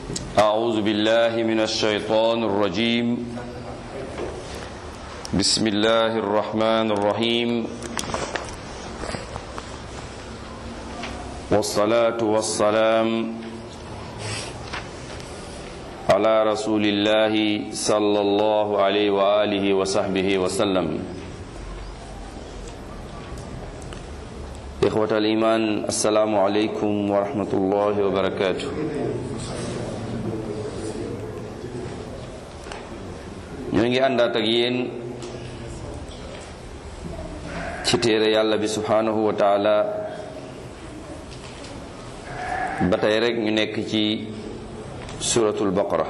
أعوذ بالله من الشيطان الرجيم بسم الله الرحمن الرحيم والصلاة والسلام على رسول الله صلى الله عليه وآله وصحبه وسلم إخوة الإيمان السلام عليكم ورحمة الله وبركاته ñoo ngi àndaat ak yéen ci téere yàlla bi subhanahu wa taala ba tey rek ñu nekk ci suratul baqara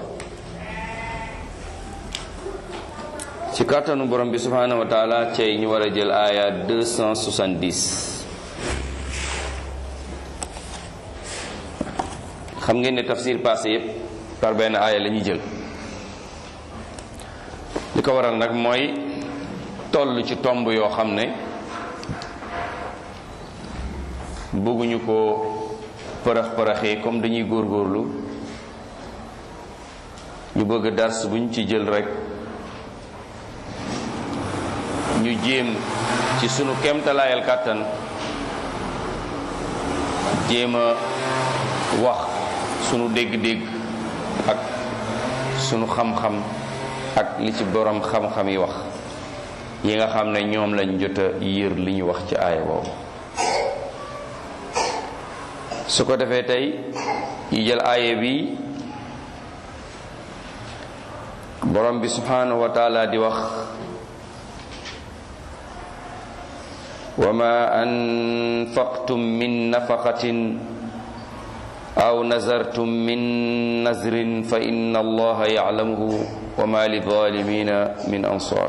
ci kàttanu borom bi subhanahu wa taala cey ñu war a jël aaya 270 xam ngeen ne tafsir passé yépp par benn aaya la ñuy jël li ko waral nag mooy toll ci tomb yoo xam ne bëgguñu ko përax përaxee comme dañuy góorgóorlu ñu bëgg dars buñ ci jël rek ñu jéem ci sunu kemtalaayal kàttan jéem a wax sunu dégg-dégg ak sunu xam-xam ak li ci borom xam-xam yi wax yi nga xam ne ñoom lañ jot a yër li ñu wax ci aaya boobu su ko defee tey ñu jël aaya bi borom bi subhanahu wa taala di wax wa ma anfaqtum min nafaqatin aw nazartum min nazrin fa inna allaha ya'lamuhu wa ma li zalimina min ansar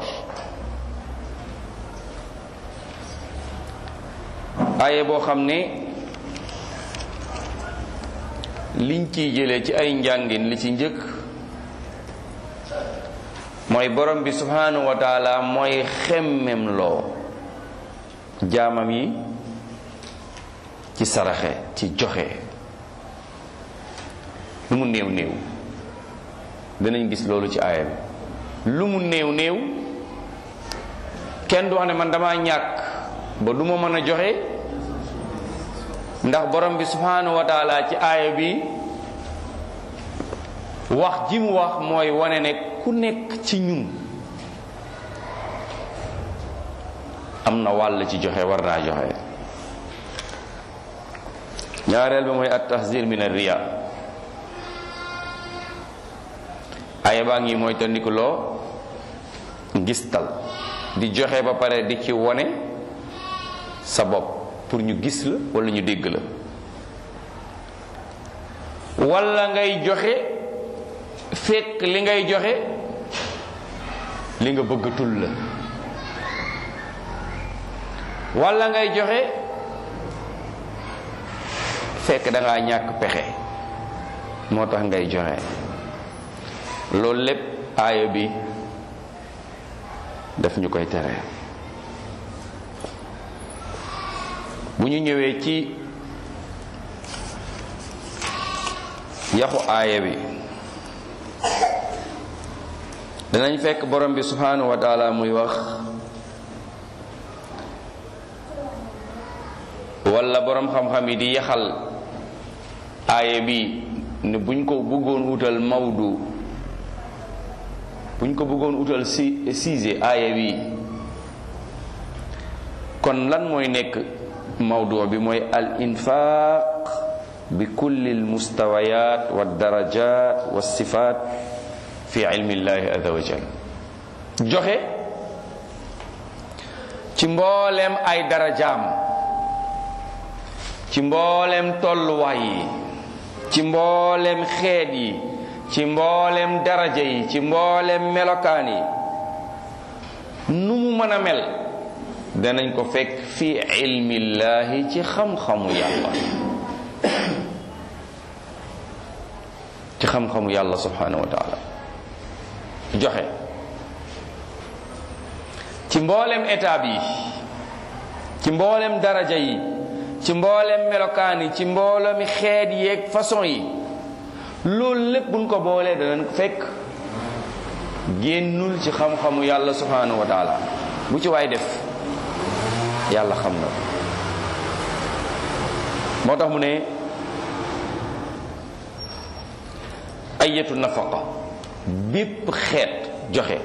aaye boo xam ne liñ ciy jëlee ci ay njàngin li ci njëkk mooy borom bi subhanahu wa taala mooy xemmem loo jaamam yi ci saraxe ci joxe lu mu néew néew danañ gis loolu ci aaya bi lu mu néew néew kenn du wax ne man dama ñàkk ba du ma mën a joxe ndax borom bi subhanahu wa taala ci aaya bi wax ji mu wax mooy wane ne ku nekk ci ñun am na wàll ci joxe war naa joxe ñaareel bi mooy at tahzir min ar riya aya baa ngi mooy tandiku loo gistal di joxe ba pare di ci wone sa bopp pour ñu gis la wala ñu dégg la wala ngay joxe fekk li ngay joxe li nga bëggatul la wala ngay joxe fekk da ngaa ñàkk pexe moo tax ngay joxe loolu lépp aaya bi daf ñu koy tere bu ñu ñëwee ci yaxu aaya bi danañ fekk borom bi subhanahu wa taala muy wax wala borom xam-xam yi di yaxal aaya bi ne buñ ko bëggoon wutal mawdu buñ ko bëggoon utal si siise aaya bi kon lan mooy nekk mawdu bi mooy al infaq bi kulli al mustawayat wa darajat wa sifat fi ilmi llahi azza wa jal joxe ci mbooleem ay darajaam ci mbooleem tolluwaay yi ci mbooleem xeet yi ci mboolem daraja yi ci mboolem melokaan yi nu mu mën a mel danañ ko fekk fi ilmillaahi ci xam-xamu yàlla ci xam-xamu yàlla subhanahu wa taala joxe ci mboolem étape yi ci mboolem daraja yi ci mboolem melokaan yi ci mboolemi xeet yeeg façon yi loolu lépp buñ ko boolee danañ ko fekk génnul ci xam-xamu yàlla subhanahu wa taala bu ci waay def yàlla xam na moo tax mu ne ayatu nafaqa bépp xeet joxe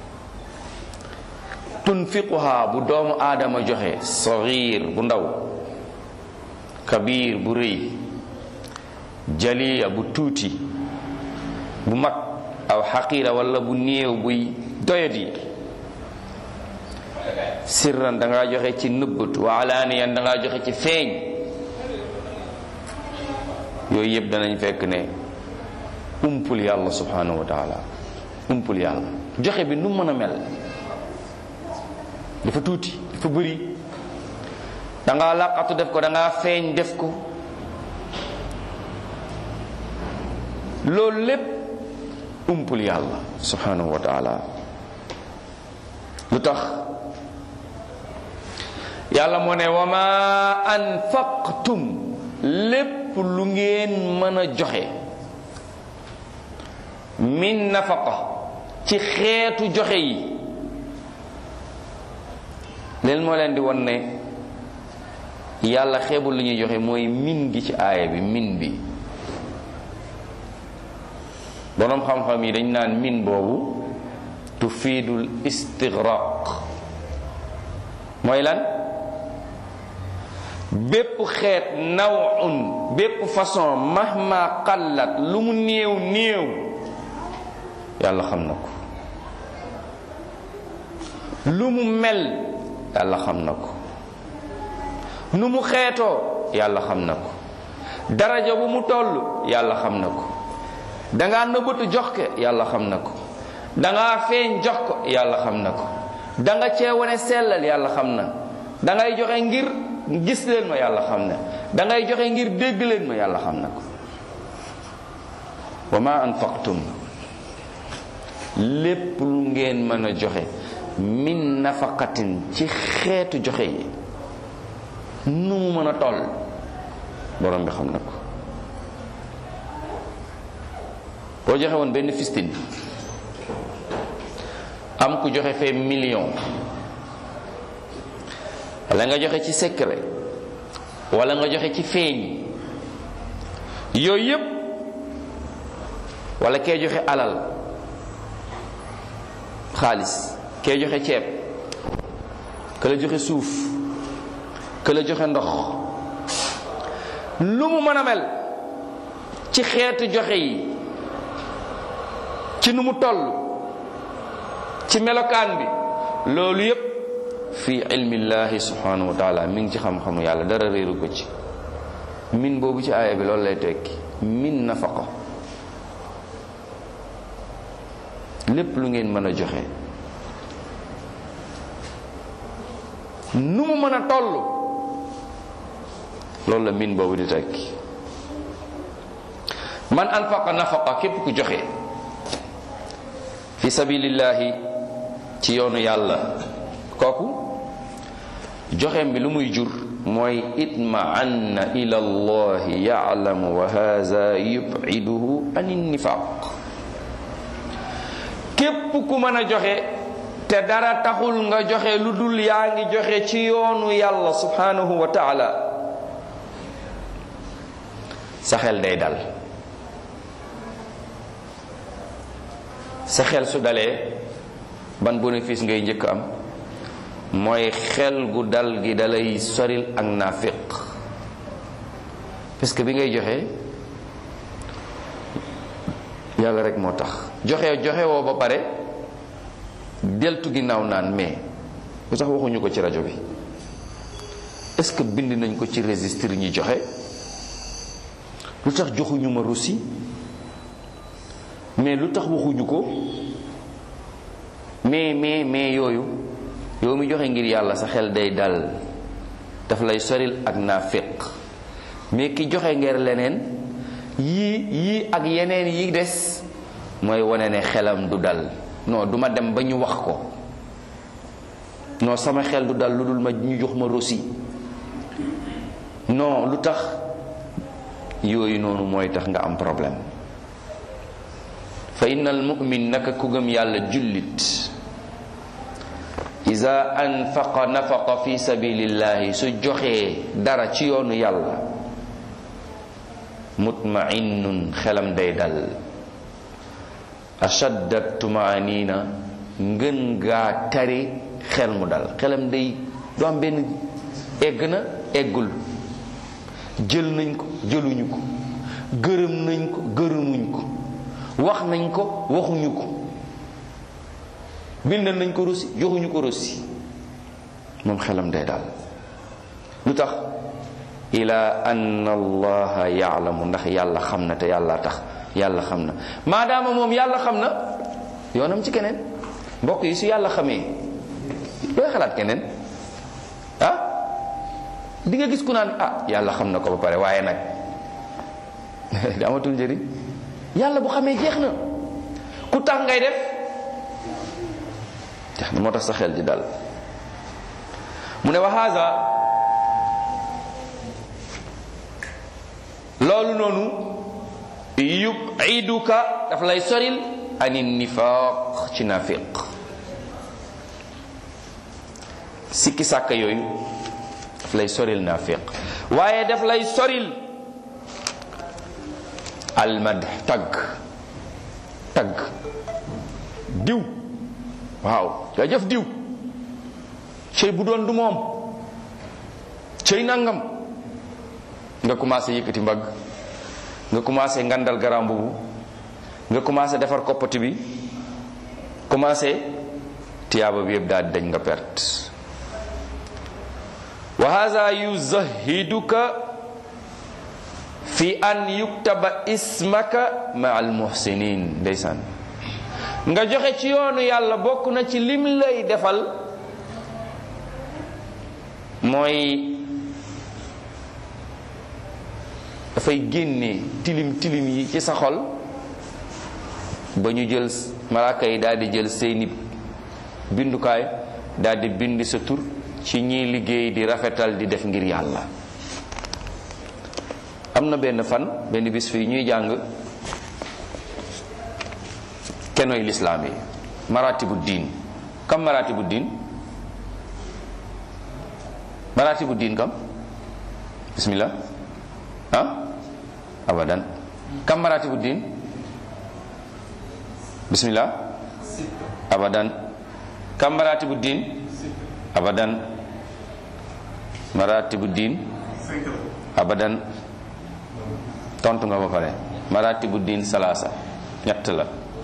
tunfiquha bu doomu aadama joxe saxiir bu ndaw kabir bu rëy jaliya bu tuuti bu mag aw xaqira wala bu néew buy doyadi sirran da ngaa joxe ci nëbbatu wa alaaniyan da ngaa joxe ci feeñ yooyu yëpp danañ fekk ne umpul yàlla subhanahu wa taala umpul yàlla joxe bi nu mën a mel dafa tuuti dafa bëri da ngaa làqatu def ko da ngaa feeñ def ko loolu lépp umpul yàlla subhanahu wa taala lu tax yàlla moo ne wa ma anfaqtum lépp lu ngeen mën a joxe min nafaqa ci xeetu joxe yi leen moo leen di won ne yàlla xeebul lu ñuy joxe mooy min gi ci aaya bi min bi boroom xam-xam yi dañ naan min boobu tufiidul istigraq mooy lan bépp xeet nawun bépp façon mahma qallat lu mu néew néew yàlla xam na ko lu mu mel yàlla xam na ko nu mu xeetoo yàlla xam na ko daraja bu mu toll yàlla xam na ko dangaa nëbbatu jox ko yàlla xam na ko dangaa feeñ jox ko yàlla xam na ko danga cee wane sellal yàlla xam na dangay joxe ngir gis leen ma yàlla xam na dangay joxe ngir dégg leen ma yàlla xam na ko wa ma anfaqtum lépp lu ngeen mën a joxe min nafaqatin ci xeetu joxe yi nu mu mën a toll borom bi xam na ko boo joxe woon benn fistine am ku joxe fee million wala nga joxe ci secret wala nga joxe ci feeñ yooyu yépp wala kee joxe alal xaalis kee joxe ceeb ka la joxe suuf ka la joxe ndox lu mu mën a mel ci xeetu joxe yi ci nu mu toll ci melokaan bi loolu yépp fi ilmillahi subhanahu wa taala mi ngi ci xam-xamu yàlla dara réeru ko ci min boobu ci aaya bi loolu lay tekki min nafaqa lépp lu ngeen mën a joxe nu mu mën a toll loolu la min boobu di tekki man anfaqa nafaqa képp ku joxe fi sabilillahi ci yoonu yàlla kooku joxeem bi lu muy jur mooy itma'anna ila allahi ya'lamu wa hadha yub'iduhu anin nifaq képp ku mën a joxe te dara taxul nga joxe lu dul yaa ngi joxe ci yoonu yàlla subhanahu wa ta'ala sa xel day dal sa xel su dalee ban bénéfice ngay njëkk am mooy xel gu dal gi dalay soril ak naafiq parce que bi ngay joxe yàlla rek moo tax joxe joxe woo ba pare deltu ginnaaw naan mais lu tax waxuñu ko ci rajo bi est-ce que bind nañ ko ci registre ñi joxe lu tax joxuñu ma russi mais lu tax waxuñu ko mais mais mais yooyu yow mi joxe ngir yàlla sa xel day dal daf lay soril ak naafiq mais ki joxe ngir leneen yii yii ak yeneen yi des mooy wane ne xelam du dal non duma dem ba ñu wax ko non sama xel du dal lu dul ma ñu jox ma rosi non lu tax yooyu noonu mooy tax nga am problème fa innal mu'min naka ku gëm yàlla jullit iza anfaqa nafaqa fi sabilillahi su joxee dara ci yoonu yàlla mutma'innun xelam day dal ashaddat tumaanina ngën gaa tari xel mu dal xelam day du am benn egg na eggul jël nañ ko jëluñu ko gërëm nañ ko gërëmuñ ko wax nañ ko waxuñu ko bindal nañ ko rosi joxuñu ko rosi moom xelam day daal lu tax ila anna allaha yaalamu ndax yàlla xam na te yàlla tax yàlla xam na maadaama moom yàlla xam na yoonam ci keneen mbokk yi su yàlla xamee looy xalaat keneen ah di nga gis ku naan ah yàlla xam na ko ba pare waaye nag di amatul njëriñ yàlla bu xamee jeex na ku tax ngay def jeex na moo tax sa xel di dal mu ne wa haza loolu noonu yubiduka daf lay soril ani nifaq ci nafiq sikki sàkka yooyu daf lay soril nafiq waaye daf lay soril almad tagg tagg diw waaw jaajëf diw cëy bu doon du moom cëy nangam nga commencé yëkkati mbagg nga commencé ngandal garam bubu nga commencé defar koppati bi commencé tiyaaba bi yëpp daal di dañ nga perte wa hadha yuzahiduka fi an yuktaba ismaka ma al muhsinin ndeysaan nga joxe ci yoonu yàlla bokk na ci lim lay defal mooy dafay génne tilim tilim yi ci sa xol ba ñu jël malaaka yi daal di jël seeni bindukaay daal di bind sa tur ci ñiy liggéey di rafetal di def ngir yàlla am na benn fan benn bis fii ñuy jàng kenoy lislaam yi maratibu diin kam maratibu diin maratibu diin kam bismillah ah abadan kam maratibu diin bismillah abadan kam maratibu diin abadan maratibu diin abadan tontu nga ba pare maratibu diin salaasa ñett la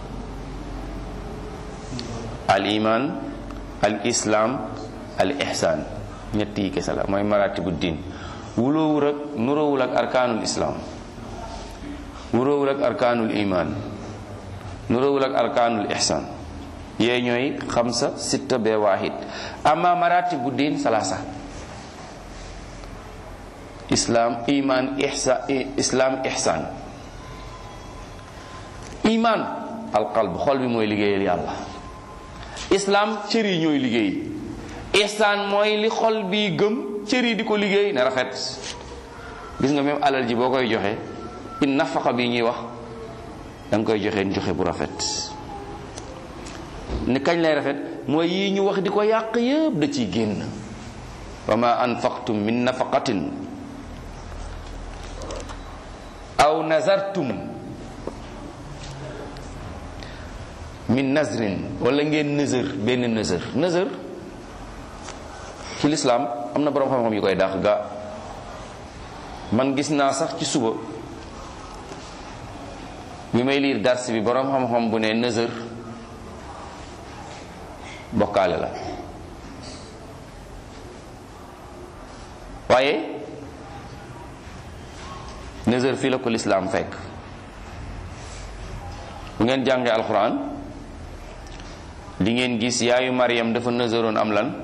al iman al islam al ihsan ñett yi kese la mooy maratibu diin wuloowul ak nuroowul ak arkaanul islam nuroowul ak arkaanul iman nuroowul ak arkaanul ihsan yee ñooy xamsa sitta bee waahid amma maratibu diin salaasa islam iman ihsa islam ihsan iman alqalb xol bi mooy liggéeyal yàlla islam cër yi ñooy liggéey ihsan mooy li xol bi gëm cër yi di ko liggéey ne rafet gis nga même alal ji boo koy joxe in nafaqa bi ñuy wax da nga koy joxe joxe bu rafet ni kañ lay rafet mooy yi ñu wax di ko yàq yëpp da ciy génn wa ma anfaqtum min nafaqatin aw nazartum min nazrin wala ngeen nëzër benn nëzër nëzër ci lislaam am na boroom xam-xam yu koy dàq ga man gis naa sax ci suba bi may liir dars bi boroom xam-xam bu ne nëzër bokkaale la waaye nëzër fii la ko lislaam fekk bu ngeen jàngee alxuraan li ngeen gis yaayu Maryam dafa nëzëroon am lan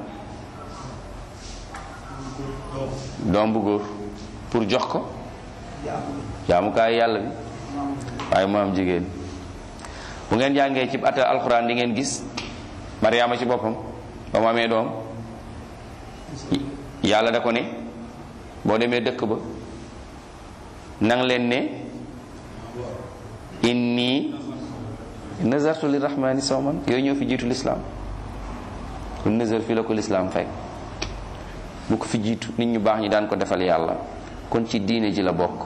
doom bu góor pour jox ko jaamukaay yàlla bi waaye mu am jigéen bu ngeen jàngee ci atal alxuraan di ngeen gis Maryama ci boppam ba mu amee doom yàlla da ko ne boo demee dëkk ba nang leen ne inni nazartu li rahmani sawman yooyu ñoo fi jiitu lislaam kon nazar fii la ko lislaam fekk bu ko fi jiitu nit ñu baax ñi daan ko defal yàlla kon ci diine ji la bokk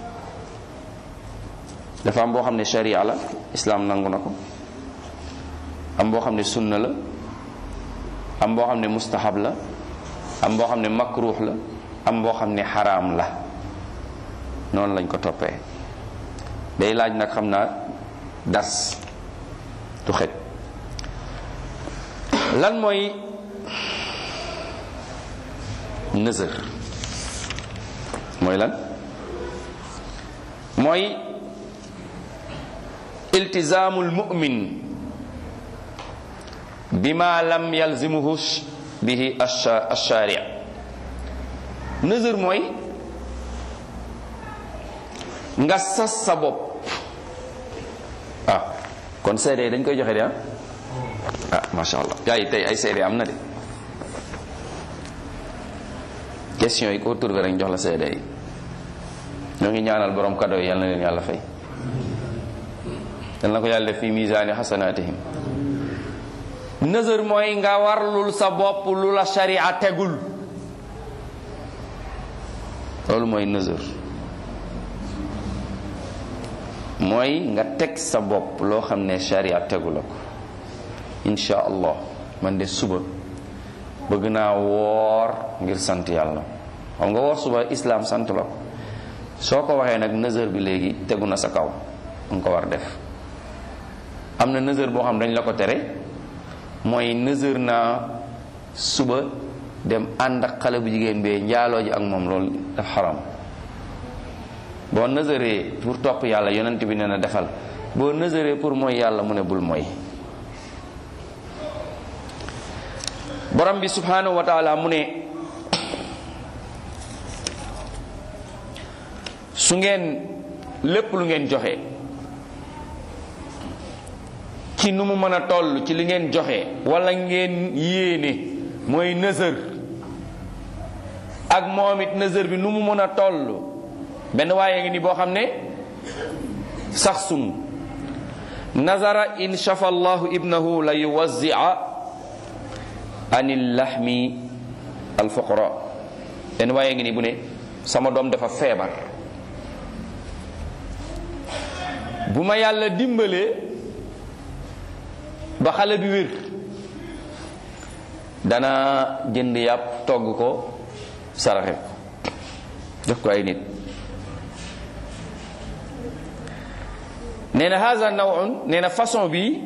dafa am boo xam ne sharia la islaam nangu na ko am boo xam ne sunna la am boo xam ne mustahab la am boo xam ne makruux la am boo xam ne xaraam la noonu lañ ko toppee day laaj nag xam naa das du xej lan mooy nëzër mooy lan mooy iltizaamul mu'min bima lam yalzimuhu bihi ash-shari' nëzër mooy nga sas sa bopp ah kon seede dañ koy joxe de ah ah macha allah gars yi tey ay seede am na de question yi ko trouvé rek jox la seede yi ñoo ngi ñaanal borom cadeau yi yal na leen yàlla fay yal na ko yàlla def fi misaani xasanaatihim nëzër mooy nga warlul sa bopp lu la sharia tegul loolu mooy nëzër mooy nga teg sa bopp loo xam ne sharia tegu la ko insha allah man de suba bëgg naa woor ngir sant yàlla xam nga woor suba islam sant la ko soo ko waxee nag nëzër bi léegi tegu na sa kaw nga ko war def am na nëzër boo xam dañ la ko tere mooy nëzër naa suba dem ànd ak xale bu jigéen bee njaaloo ji ak moom loolu daf xaram boo nëzëree pour topp yàlla yonent bi nee na defal boo nëzëree pour mooy yàlla mu ne bul mooy borom bi subhanahu wa taala mu ne su ngeen lépp lu ngeen joxe ci nu mu mën a toll ci li ngeen joxe wala ngeen yéene mooy nëzër ak moom it nëzër bi nu mu mën a toll benn waaye ngi ni boo xam ne sax sun nazara in shafa allahu ibnahu la yuwazzia anil lahmi alfuqara benn waaye ngi ni bu ne sama doom dafa feebar bu ma yàlla dimbalee ba xale bi wér dana jënd yàpp togg ko saraxe ko jox ko ay nit nee na haza nawun nee na façon bi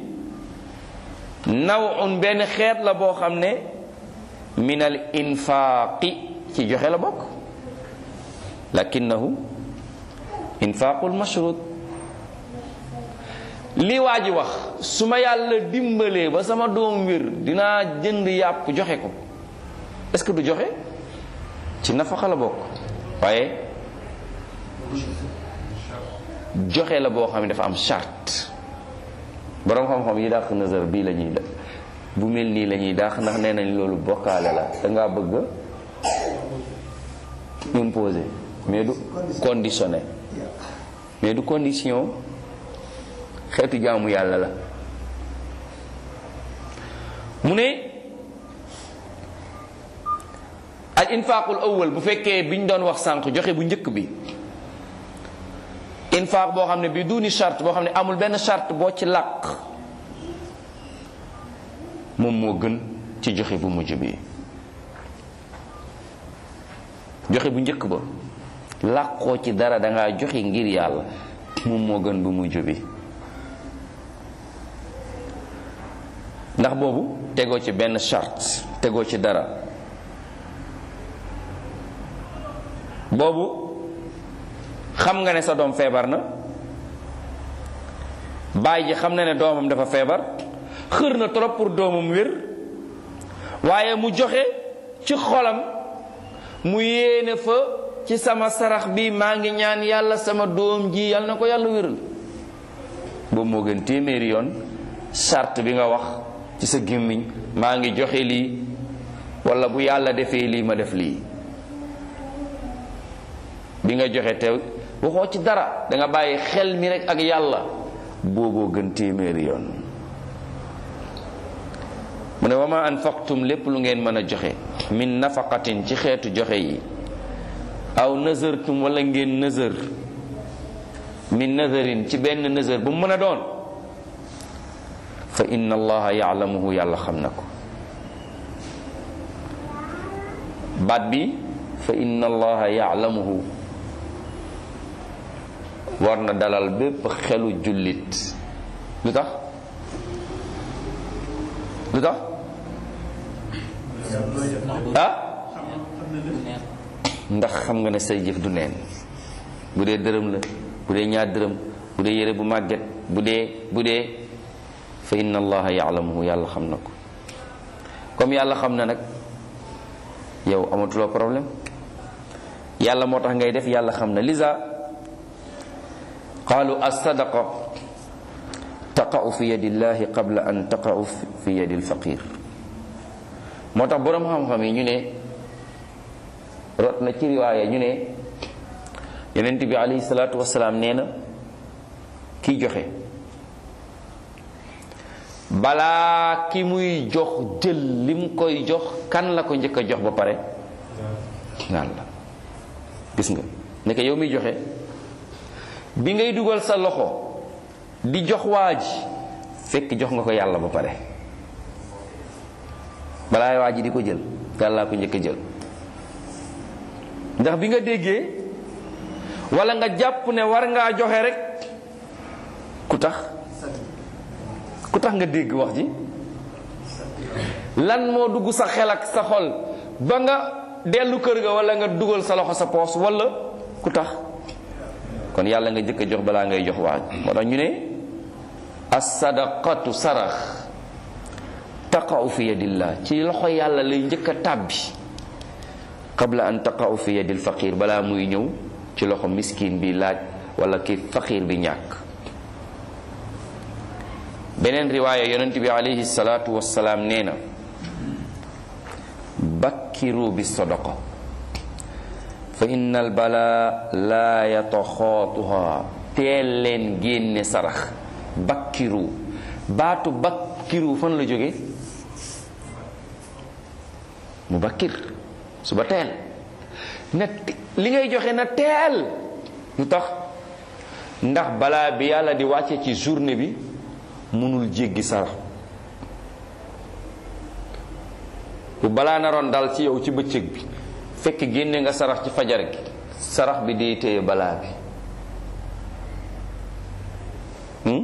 nawun benn xeet la boo xam ne min al infaaqi ci joxe la bokk lakinnahu infaaqul mashrut li waa ji wax su ma yàlla dimbalee ba sama doom wér dinaa jënd yàpp joxe ko est-ce que du joxe ci nafaqa la bokk waaye joxe la boo xam ne dafa am charte boroom xam-xam yi dàq nazar bii la ñuy def bu mel nii la ñuy dàq ndax nee nañ loolu bokkaale la da ngaa bëgg imposer mais du conditionné mais du condition xeetu jaamu yàlla la mu ne al infaqul awwal bu fekkee biñ doon wax sànq joxe bu njëkk bi infaq boo xam ne bi duni charte boo xam ne amul benn charte boo ci làq moom moo gën ci joxe bu mujj bi joxe bu njëkk ba làqoo ci dara dangaa joxe ngir yàlla moom moo gën bu mujj bi ndax boobu tegoo ci benn charte tegoo ci dara boobu xam nga ne sa doom feebar na baay ji xam na ne doomam dafa feebar xër na trop pour doomam wér waaye mu joxe ci xolam mu yéene fa ci sama sarax bi maa ngi ñaan yàlla sama doom ji yàlla na ko yàlla wéral boobu moo gën téeméeri yoon charte bi nga wax ci sa gémmiñ maa ngi joxe lii wala bu yàlla defee lii ma def lii bi nga joxe teew waxoo ci dara da nga bàyyi xel mi rek ak yàlla booboo gën téeméeri yoon mu ne wa ma anfaqtum lépp lu ngeen mën a joxe min nafaqatin ci xeetu joxe yi aw nazartum wala ngeen nazar min nazarin ci benn nazar bu mu mën a doon fa inna allaha yaalamuhu yàlla xam na ko baat bi fa inna allaha yaalamuhu war na dalal bépp xelu jullit lu tax lu tax ah ndax xam nga ne say jëf du neen bu dee dërëm la bu dee ñaar dërëm bu dee yére bu màgget bu dee bu dee fa inna allaha yaalamuhu yàlla xam na ko comme yàlla xam na nag yow amatuloo problème yàlla moo tax ngay def yàlla xam na lisa qaalu as-sadaqa taqa'u fi yadillahi qabla an taqa'u fi yadi alfaqir moo tax boroom xam-xam yi ñu ne rot na ci riwaaya ñu ne yonent bi alayhi salaatu wasalaam nee na kiy joxe balaa ki muy jox jël li mu koy jox kan la ko njëkk a jox ba pare naan la gis nga nekk yow miy joxe bi ngay dugal sa loxo di jox waa ji fekk jox nga ko yàlla ba pare balaa waa ji di ko jël yàllaa ko njëkk a jël ndax bi nga déggee wala nga jàpp ne war ngaa joxe rek ku tax ku tax nga dégg wax ji lan moo dugg sa xel ak sa xol ba nga dellu kër ga wala nga dugal sa loxo sa poos wala ku tax kon yàlla nga jëkk a jox balaa ngay jox waaj moo tax ñu ne as-sadaqatu sarax taqa'u fi yadillah ci loxo yàlla lay njëkk a tàbbi qabla an taqa'u fi yadil faqir balaa muy ñëw ci loxo miskin bi laaj wala ki faqir bi ñàkk beneen riwaaya yonent bi alayhi salaatu wassalaam nee na bakkiru bi sadaqa fa inna al bala laa yataxaatuha teel leen génne sarax bakkiru baatu bakkiru fan la jóge mu bakkir suba teel na li ngay joxe na teel lu tax ndax balaa bi yàlla di wàcce ci journée bi mënul jéggi sarax bu balaa naroon dal ci yow ci bëccëg bi fekk génne nga sarax ci fajar gi sarax bi day téye balaa bi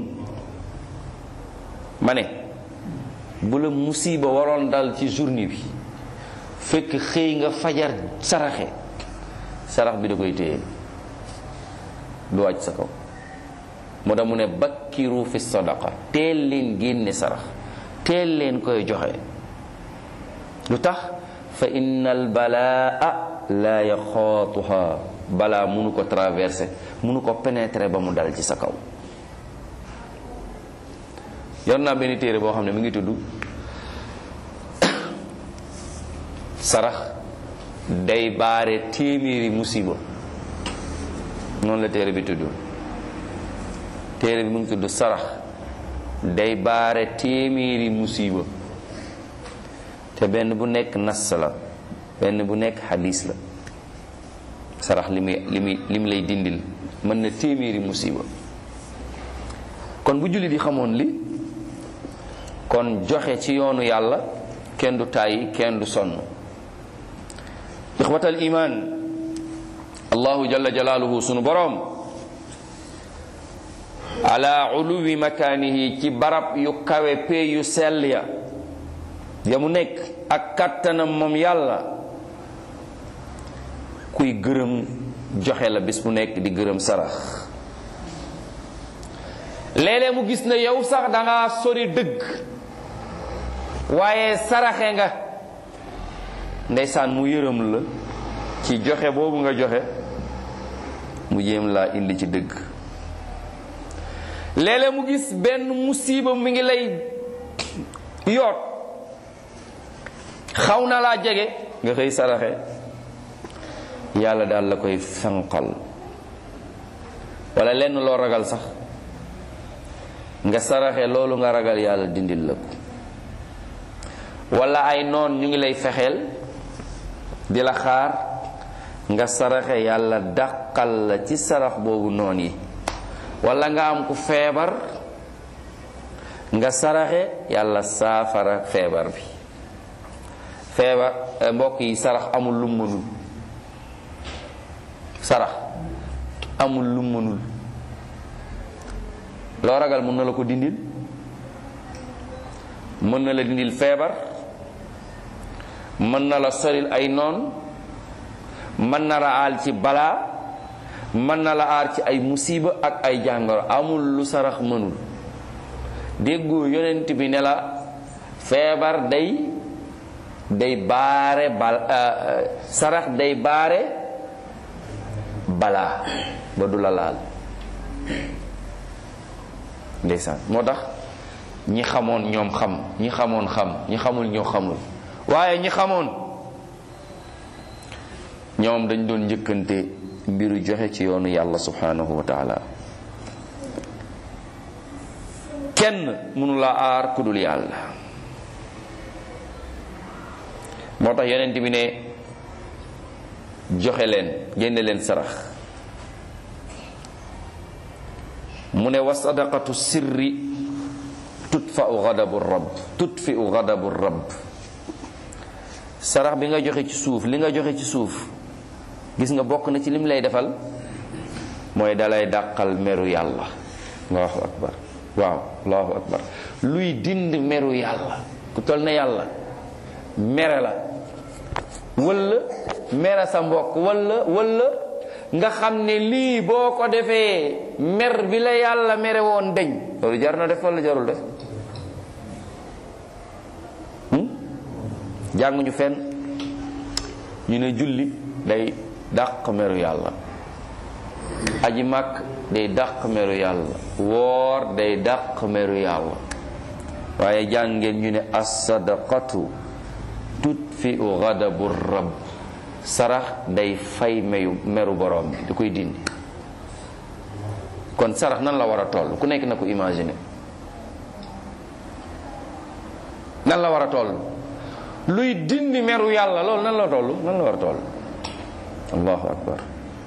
ma ne bu la musiba waroon dal ci journée bi fekk xëy nga fajar saraxe sarax bi da koy téye du wàcc sa kaw moo tax mu ne bakkiru fi sadaqa teel leen génne sarax teel leen koy joxe lu tax fa inna al balaa la yaxaatuha balaa munu ko traversé munu ko pénétrer ba mu dal ci sa kaw yor naa benn téere boo xam ne mi ngi tudd sarax day baare téeméeri musiba noonu la téere bi tudd téere bi mu ngi tudd sarax day baare téeméeri musiba te benn bu nekk nas la benn bu nekk xadis la sarax li muy li muy li mu lay dindil mën na téeméeri musiba kon bu jullit yi xamoon li kon joxe ci yoonu yàlla kenn du tàyyi kenn du sonn ixwatal iman allahu jalla jalaaluhu sunu boroom ala uluwi makaanihi ci barab yu kawe pee yu sell ya ya mu nekk ak kattanam moom yàlla kuy gërëm joxe la bis bu nekk di gërëm sarax léeg-léeg mu gis na yow sax danga sori dëgg waaye saraxe nga ndeysaan mu yërëm la ci joxe boobu nga joxe mu jéem laa indi ci dëgg léeg-léeg mu gis benn musiba mi ngi lay yoot xaw na laa jege nga xëy saraxe yàlla daal la koy fenqal wala lenn loo ragal sax nga saraxe loolu nga ragal yàlla dindil la ko wala ay noon ñu ngi lay fexeel di la xaar nga saraxe yàlla dàqal la ci sarax boobu noon yi wala nga am ku feebar nga saraxe yàlla saafara feebar bi feebar mbokk yi sarax amul lu mënul sarax amul lu mënul loo ragal mën na la ko dindil mën na la dindil feebar mën na la soril ay noon mën na la aal ci balaa mën na la aar ci ay musiba ak ay jàngoro amul lu sarax mënul déggoo yonent bi ne la feebar day day baare bal sarax day baare balaa ba du la laal ndeysaan moo tax ñi xamoon ñoom xam ñi xamoon xam ñi xamul ñoo xamul waaye ñi xamoon ñoom dañ doon njëkkante mbiru joxe ci yoonu yàlla subhanahu wa taala kenn mënu la aar ku dul yàlla moo tax yonent bi ne joxe leen génne leen sarax mu ne wa sadaqatu sirri tutfau gadabu rabb tutfiu gadabu rabb sarax bi nga joxe ci suuf li nga joxe ci suuf gis nga bokk na ci lim lay defal mooy dalay dàqal meru yàlla allahu akbar waaw allahu akbar luy dind meru yàlla ku tol ne yàlla mere la walla mere sa mbokk walla walla nga xam ne lii boo ko defee mer bi la yàlla mere woon deñ loolu jar na def walla jarul def jànguñu fenn ñu ne julli day dàq meru yàlla aji màkk day dàq meru yàlla woor day dàq meru yàlla waaye jàngeen ñu ne as-sadaqatu tutfi'u ghadabu rabb sarax day fay meyu meru borom bi di koy dindi kon sarax nan la war a toll ku nekk na ko imaginer nan la war a toll luy dindi meru yàlla loolu nan la toll nan la war a toll allahu akbar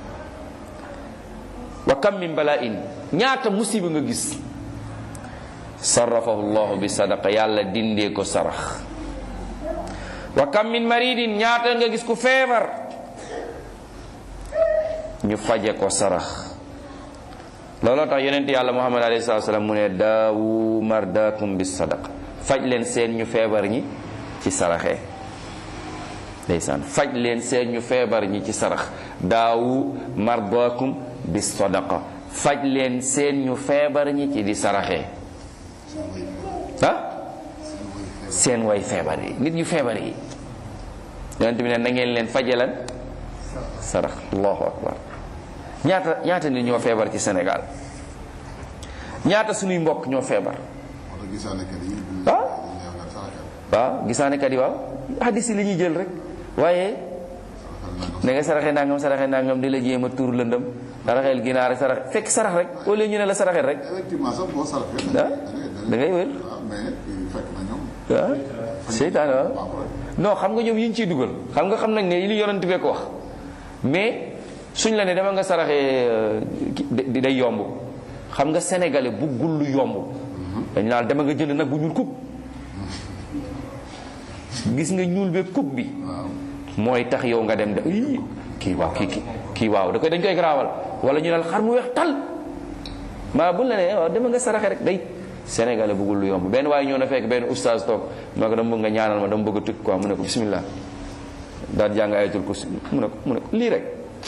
wa kam min bala'in ñaata musiba nga gis sarrafahu llahu bi sadaqa yàlla dindee ko sarax wa kam min maridin ñaata nga gis ku feebar ñu faje ko sarax looloo tax yonent yàlla muhammad alayhi salatu wasalam mu ne daawu mardakum bi sadaqa faj leen seen ñu feebar ñi ci saraxe ndeysaan faj leen seen ñu feebar ñi ci sarax daawu mardakum bi sadaqa faj leen seen ñu feebar ñi ci di saraxe ah seen way feebar yi nit ñu feebar yi yonent bi ne na ngeen leen faje lan sarax allahu akbar ñaata ñaata nit ñoo feebar ci Sénégal ñaata suñuy mbokk ñoo feebar ah waaw gisaanekat yi waaw hadis yi li ñuy jël rek waaye da nga saraxe nangam saraxe nangam di la jéem a tuur lëndëm saraxeel ginaar rek sarax fekk sarax rek wala ñu ne la saraxeel rek ah da ngay wér waaw seytaan waaw non xam nga ñoom yi ñu ciy dugal xam nga xam nañ ne li yonent bee ko wax mais suñ la ne dama nga saraxee day yomb xam nga sénégalais buggul lu yomb dañ naan dama nga jënd nag bu ñuul kub gis nga ñuul be kub bi mooy tax yow nga dem de ii kii waaw kii kii kii waaw da koy dañ koy garaawal wala ñu ne xar mu weex tal maa buñ la ne waaw dama nga saraxe rek day sénégalais buggul lu yomb benn waaye ñëw na fekk benn oustaz toog ma ko dama bëgg nga ñaanal ma dama bëgg a tukki quoi mu ne ko bismillah daal jàng ayatul kursi mu ne ko mu ne ko lii rek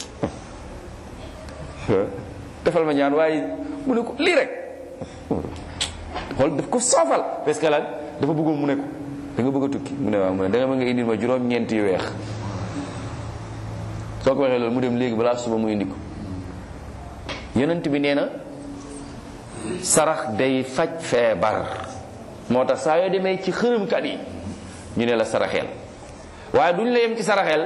defal ma ñaan waaye mu ne ko lii rek xool daf ko soofal parce que lan dafa bëggoon mu ne ko da nga bëgg a tukki mu ne waaw mu ne da nga bëgg nga indil ma juróom-ñeent yu weex soo ko waxee loolu mu dem léegi balaa suba mu indi ko yonent bi nee na sarax day faj feebar moo tax saa yoo demee ci xërëmkat yi ñu ne la saraxeel waaye duñ la yem ci saraxeel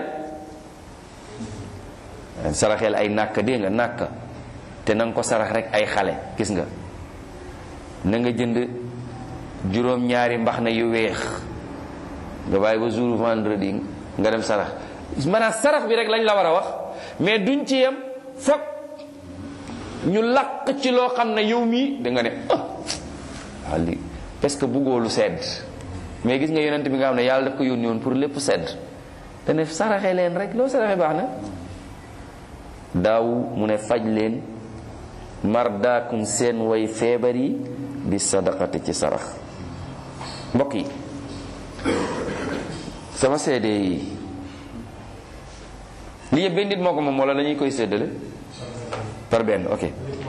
saraxeel ay nàkk dégg nga nàkk te na nga ko sarax rek ay xale gis nga na nga jënd juróom-ñaari mbax na yu weex nga bàyyi ba jour vendredi nga dem sarax maanaam sarax bi rek lañ la war a wax mais duñ ci yem foog ñu laq ci loo xam ne yow mii da nga ne ah waaw li parce que buggoo lu sedd mais gis nga yonent bi nga xam ne yàlla daf ko yónni woon pour lépp sedd te ne saraxe leen rek loo saraxe baax na daaw mu ne faj leen mardaakum seen way feebar yi bi sadaqati ci sarax mbokk yi sama seede yi li yëpp benn nit moo ko moom wala dañuy koy séddale par benn ok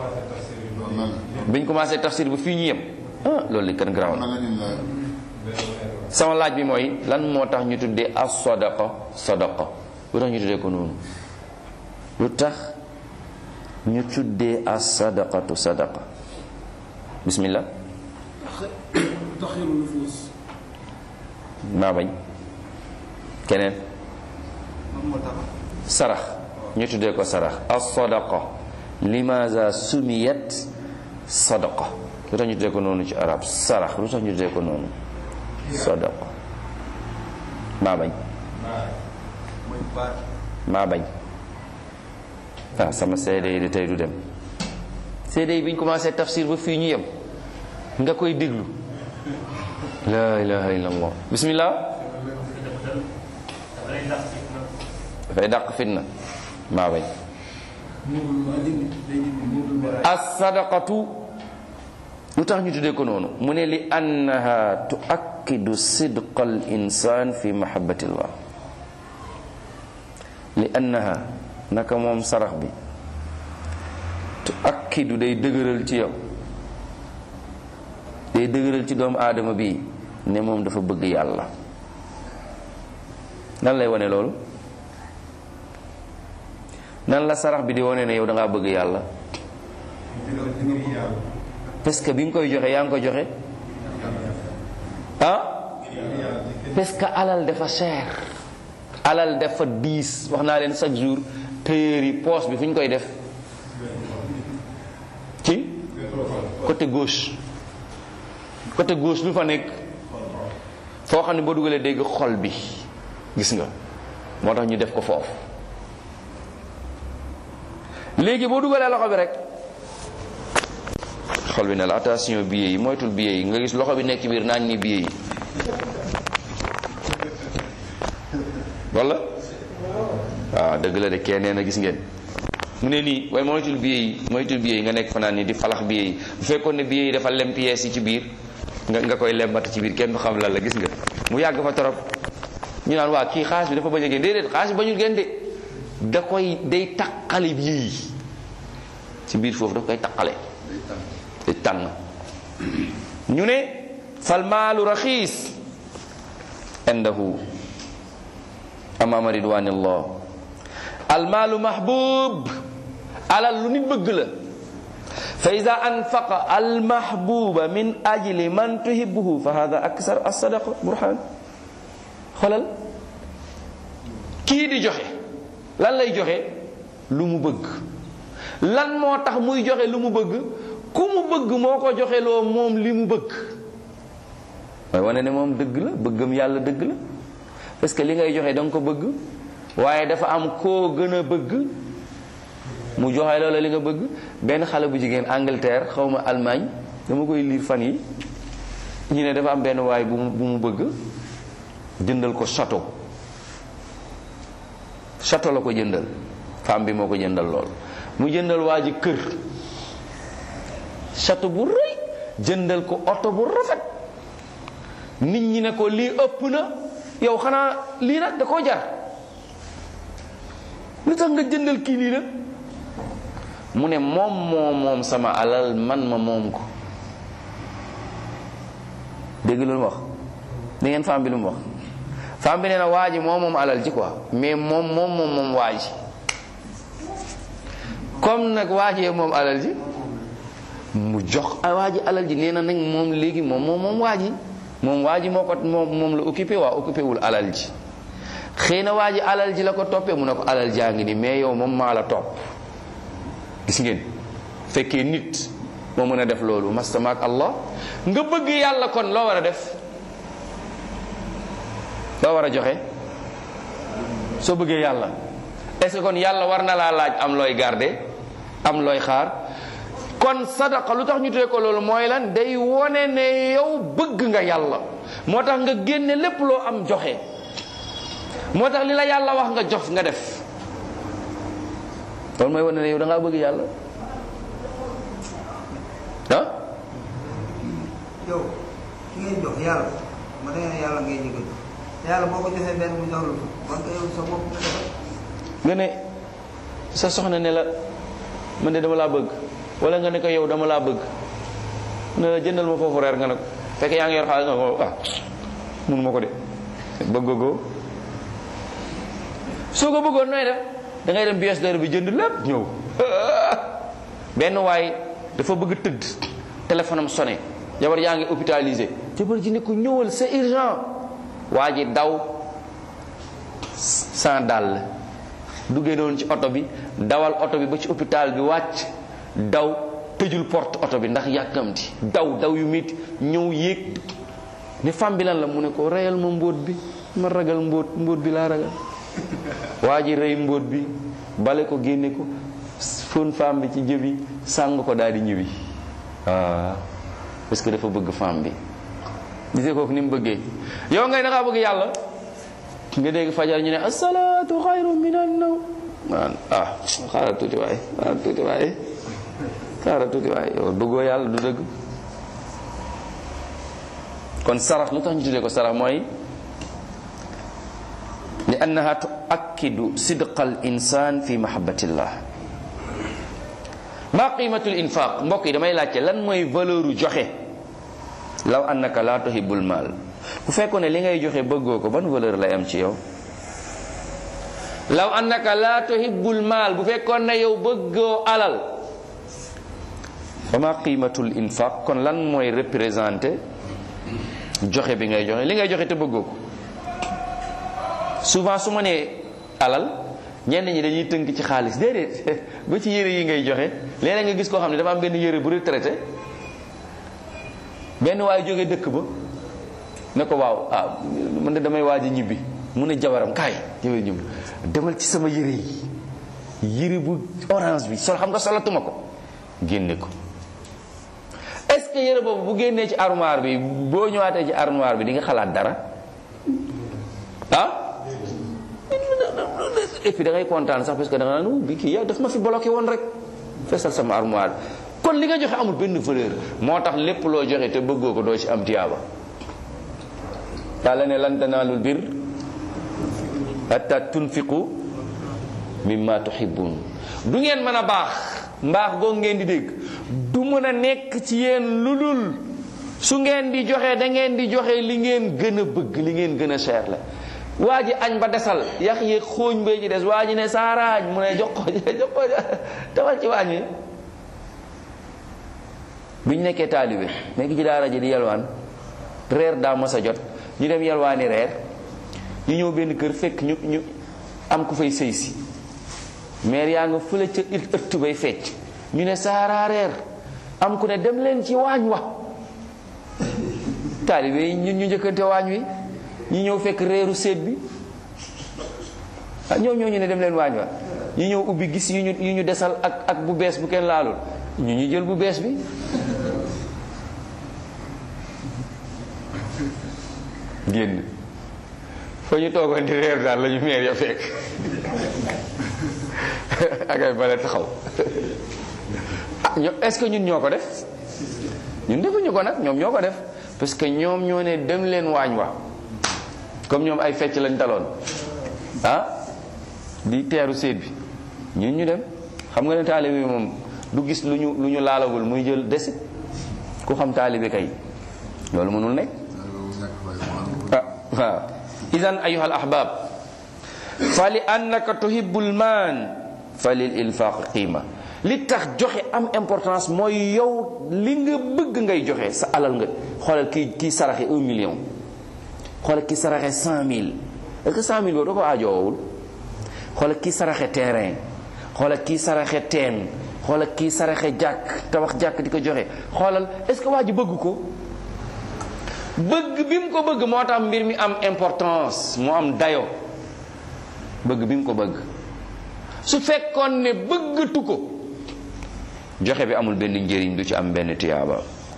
biñ commencé tafsir ba fii ñu yem ah loolu li kan garaaw na sama laaj bi mooy lan moo tax ñu tuddee as sadaqa sadaqa lu tax ñu tuddee ko noonu lu tax ñu tuddee as sadaqatu sadaqa bismillah taxiru nufuus maa bañ keneen man moo tax sarax ñu tuddee ko sarax as sadaqa limaza sumiyat sadaqa lu tax ñu tuddee ko noonu ci arab sarax lu tax ñu tuddee ko noonu sadaqa maa bañ mooy baat maa bañ ah sama seede yi de tey du dem seede yi bi ñu commencé tafsir ba fii ñu yem nga koy déglu la ilaha illallah bismillah dafay dàq fitna maa bañ as sadaqatu lu tax ñu tuddee ko noonu mu ne li annaha tuakkidu sidqa al insan fi mahabbatillah li annaha naka moom sarax bi tuakkidu day dëgëral ci yow day dëgëral ci doomu aadama bi ne moom dafa bëgg yàlla nan lay wane loolu nan la sarax bi di wane ne yow da ngaa bëgg yàlla parce que bi nga koy joxe yaa ngi ko joxe ah parce que alal dafa cher alal dafa diis wax naa leen chaque jour tailleur yi poche bi fu ñu koy def ci côté gauche côté gauche lu fa nekk foo xam ne boo dugalee dégg xol bi gis nga moo tax ñu def ko foofu léegi boo dugalee loxo bi rek xol bi ne la attention billet yi moytul billet yi nga gis loxo bi nekk ci biir naan ni billet yi wala waaw dëgg la de kenn nee na gis ngeen mu ne nii waaye moytul billet yi moytul billet yi nga nekk fanaan ni di falax billet yi bu fekkoon ne billet yi dafa lem pièces yi ci biir nga nga koy lembat ci biir kenn du xam lan la gis nga mu yàgg fa torop ñu naan waa kii xaalis bi dafa bañ a génn déedéet xaalis bi bañul génn de da koy day taqale billet yi ci biir foofu daf koy taqale day tànn ñu ne fal maalu raxiis indahu amaama ridwanillah al maalu mahbub alal lu nit bëgg la fa ida anfaqa al mahbuba min ajli man tuhibbuhu fa hada aksar as-sadaqa burhan xoolal kii di joxe lan lay joxe lu mu bëgg lan moo tax muy joxe lu mu bëgg ku mu bëgg moo ko joxe loo moom li mu bëgg mooy wane ne moom dëgg la bëggam yàlla dëgg la parce que li ngay joxe da nga ko bëgg waaye dafa am koo gën a bëgg mu joxe loola li nga bëgg benn xale bu jigéen Angleterre xaw ma Allemagne dama koy liir fan yi ñu ne dafa am benn waay bu mu bu mu bëgg jëndal ko château château la ko jëndal femme bi moo ko jëndal lool mu jëndal waa ji kër château bu rëy jëndal ko oto bu rafet nit ñi ne ko lii ëpp na yow xanaa lii nag da koo jar lu tax nga jëndal kii lii nag mu ne moom moo moom sama alal man ma moom ko dégg lu mu wax da ngeen femme bi lu mu wax femme bi nee na waa ji moom moom alal ji quoi mais moom moom moom moom waa ji comme nag waa jee moom alal ji mu jox waa ji alal ji nee na nag moom léegi moom moom moom waa ji moom waa ji moo ko moom moom la occupé waa occupé wul alal ji xëy na waa ji alal ji la ko toppee mu ne ko alal jaa ngi ni mais yow moom maa la topp gis ngeen fekkee nit moo mën a def loolu mastamaak allah nga bëgg yàlla kon loo war a def loo war a joxe soo bëggee yàlla est-ce que kon yàlla war na laa laaj am looy garder am looy xaar kon sadaqa lu tax ñu tuddee ko loolu mooy lan day wone ne yow bëgg nga yàlla moo tax nga génne lépp loo am joxe moo tax li la yàlla wax nga jox nga def loolu mooy wane ne yow da ngaa bëgg yàlla ah yow ki ngay jox yàlla ma da nga yàlla ngay jëgal yàlla boo ko joxee benn mu jox la ko man nga yow sa bopp nga defal nga ne sa soxna ne la man de dama laa bëgg wala nga ne ko yow dama laa bëgg ne la jëndal ma foofu reer nga ne ko fekk yaa ngi yor xaalis nga ko ah mënu ma ko de bëggoo soo ko bëggoon nooy def da ngay dem bies dara bi jënd lépp ñëw benn waay dafa bëgg tëdd téléphone am sonné jabar yaa ngi hôpitalisé jabar ji ne ko ñëwal c'est urgent waa ji daw sans dàll duggee noonu ci oto bi dawal oto bi ba ci hôpital bi wàcc daw tëjul porte oto bi ndax yàkkamti daw daw yu métti ñëw yéeg ne femme bi lan la mu ne ko reyal ma mbóot bi ma ragal mbóot mbóot bi laa ragal waa ji rey mbóot bi bale ko génne ko fóon femme bi ci jëbi sàng ko daal di ñibbi waaw parce que dafa bëgg femme bi gisee kooku ni mu bëggee yow ngay dangaa bëgg yàlla nga dégg fajar ñu ne asalaatu xayru min an naw man ah xaaral tuuti waay xaaral tuuti waay xaaral tuuti waay yow bëggoo yàlla du dëgg kon sarax lu tax ñu tuddee ko sarax mooy li annaha tuakkidu sidqa al insan fi mahabbatillah ma qimatul infaq mbokk yi damay laajte lan mooy valeur u joxe law annaka la tuhibbul mal bu fekkoon ne li ngay joxe bëggoo ko ban valeur lay am ci yow law annaka la tuhibbul mal bu fekkoon ne yow bëggoo alal fa ma qimatul infaq kon lan mooy représenté joxe bi ngay joxe li ngay joxe te bëggoo ko souvent su ma nee alal ñenn ñi dañuy tënk ci xaalis déedéet ba ci yére yi ngay joxe léeg nga gis koo xam ne dafa am benn yére bu retraité benn waaye jógee dëkk ba ne ko waaw ah man de damay waaj a ñibbi mu ne jabaram kaay yow ñibbi demal ci sama yére yi yére bu orange bi sol xam nga solatuma ko génne ko est-ce que yére boobu bu génnee ci armoire bi boo ñëwaatee ci armoire bi di nga xalaat dara ah et puis da ngay kontaan sax parce que da nga naan bi kii yow daf ma fi bloqué woon rek fesal sama armoire kon li nga joxe amul benn valeur moo tax lépp loo joxe te bëggoo ko doo ci am tiyaaba yàlla ne lan tanaalul bir hatta tunfiqu mimma tuhibbun du ngeen mën a baax mbaax googu ngeen di dégg du mën a nekk ci yéen lu dul su ngeen di joxe da ngeen di joxe li ngeen gën a bëgg li ngeen gën a cher la waa ji añ ba desal yax yéeg xooñ bee ci des waa ji ne saaraañ mu ne jox ko jox ko tawal ci waañ wi bi ñu nekkee taalibe nekk ci daara ji di yalwaan reer daa mos a jot ñu dem yalwaani reer ñu ñëw benn kër fekk ñu ñu am ku fay sëy si meer yaa nga fële ca ëtt bay fecc ñu ne saaraa reer am ku ne dem leen ci waañ wa taalibe yi ñun ñu njëkkante waañ wi ñu ñëw fekk reeru seet bi ah ñoo ñoo ñu ne dem leen waañ wa ñu ñëw ubbi gis yu ñu yu ñu desal ak ak bu bees bu kenn laalul ñu ñu jël bu bees bi génn fa ñu toogoon di reer daal la ñu meer ya fekk ak ay bale taxaw ah ño est-ce que ñun ñoo ko def ñun defuñu ko nag ñoom ñoo ko def parce que ñoom ñoo ne dem leen waañ wa comme ñoom ay fecc lañ taloon ah di teeru séet bi ñun ñu dem xam nga ne taalibe bi moom du gis lu ñu lu ñu laalagul muy jël desit ku xam taalibe kay loolu mënul nekk ah waaw idan ayuha al ahbab fa li annaka tuhibbul maan fa lil infaq qiima li tax joxe am importance mooy yow li nga bëgg ngay joxe sa alal nga xoolal kii kii saraxe un million xoolal kii saraxe cent mille est-ce que cent mille boobu da ko aajoowul xoolal kii saraxe terrain xoolal kii saraxe teen xoolal kii saraxe jàkk tabax jàkk di ko joxe xoolal est-ce que waa ji bëgg ko bëgg bi mu ko bëgg moo tax mbir mi am importance mu am dayo bëgg bi mu ko bëgg su fekkoon ne bëggatu ko joxe bi amul benn njëriñ du ci am benn tiyaaba